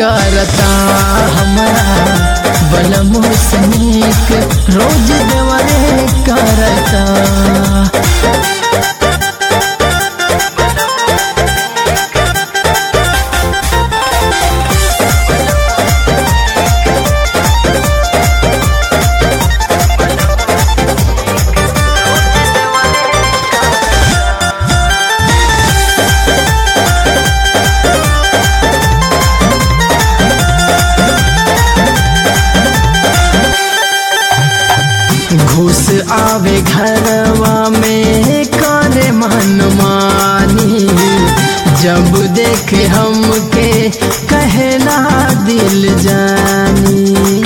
करता हमारा बलमो सनीक रोज देवरे करता घुस आवे घरवा में करे मन मानी जब देखे हमके कहना दिल जानी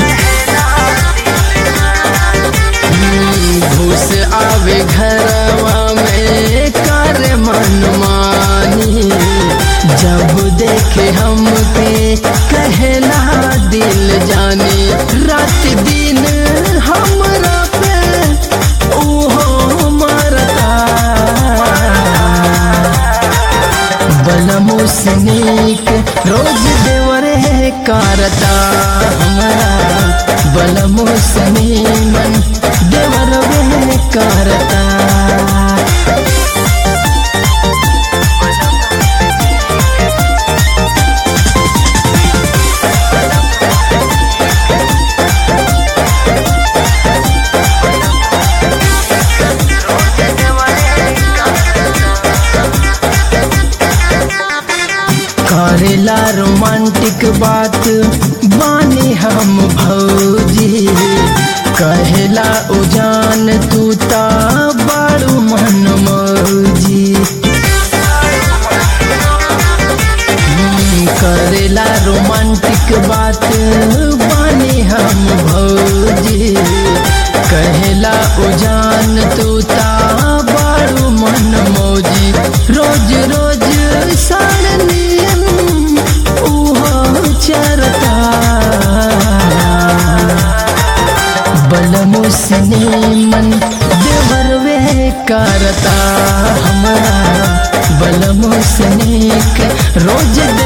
घुस आवे घरवा में करे मन मानी जब देखे हमके कहना दिल जाने रात दिन हमरा पे ओहो मरता बलमो सनीक रोज देवरे करता हमारा बलमो सनीमन देवरवे करता करेला रोमांटिक बात बानी हम भौजी कहेला उजान तू ता बड़ू मन मौजी हम्म, करेला रोमांटिक बात बानी हम भौजी कहेला उजान तू ता बड़ू मन मौजी रोज रोज साड़नियन उहो चरता बलमो मन देवरवे करता हमारा बलमो सनेक रोज दे